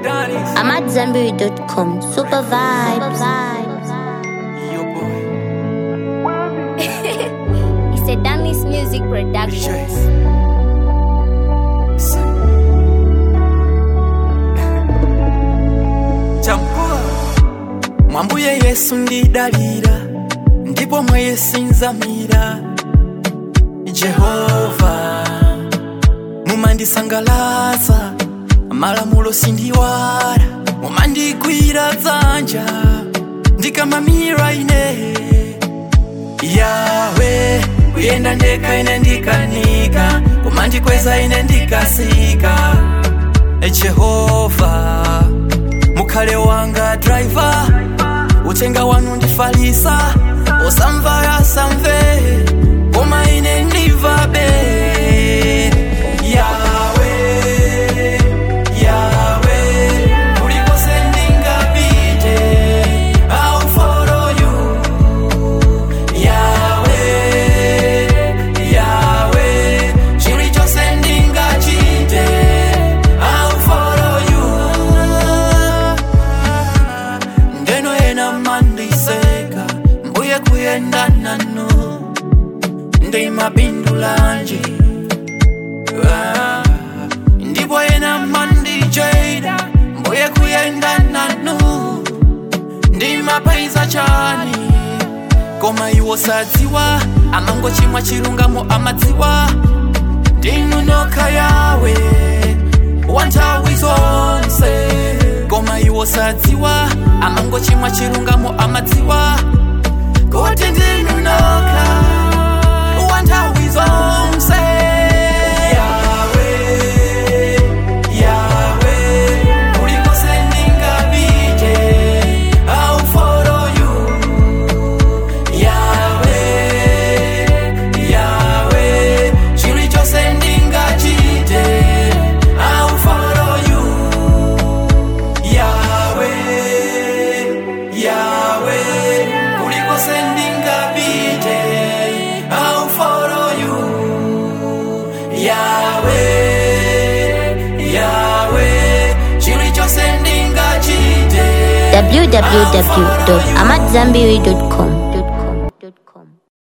I'm at Zambiri.com. Super vibes. Yo, boy. It's a Danny's Music Production. Chase. Chambua. mwambuye yesu ndidalira ndipo mwe yesinzamira jehova mumandisangalatsa malamulo sindiwala mumandigwira dzanja ndikamamira ine yawe kuyenda ndekha ine ndikanika kumandikweza ine ndikasika jehova mukhale wanga driver uthenga wanu ndifalisa osamva yasamve koma ine ndivabe yawe yawe kulikose ndingapite I'll follow you yawe yawe chilichonse ndingachite I'll follow you ndeno ena mandiseka mbuye kuyenda nanu ndimapindulanje Ah, ndipo ena mandijeda mbuye kuyenda nanu ndimapaiza chani koma iwo sadziwa amangochimwa chilungamo amadziwa ndinu nokha yawe wanthawi zonse koma iwo sadziwa amangochimwa chilungamo amadziwa kuti ndinu nokha wanthawi zonse yawe yawe kulikose ndingapite I'll follow you yawe yawe chilichonse ndingachite I'll follow you yawe yawe kulikose ndingapite I'll follow you yawe yawe chilichonse ndingachite www.amatzambiri.com.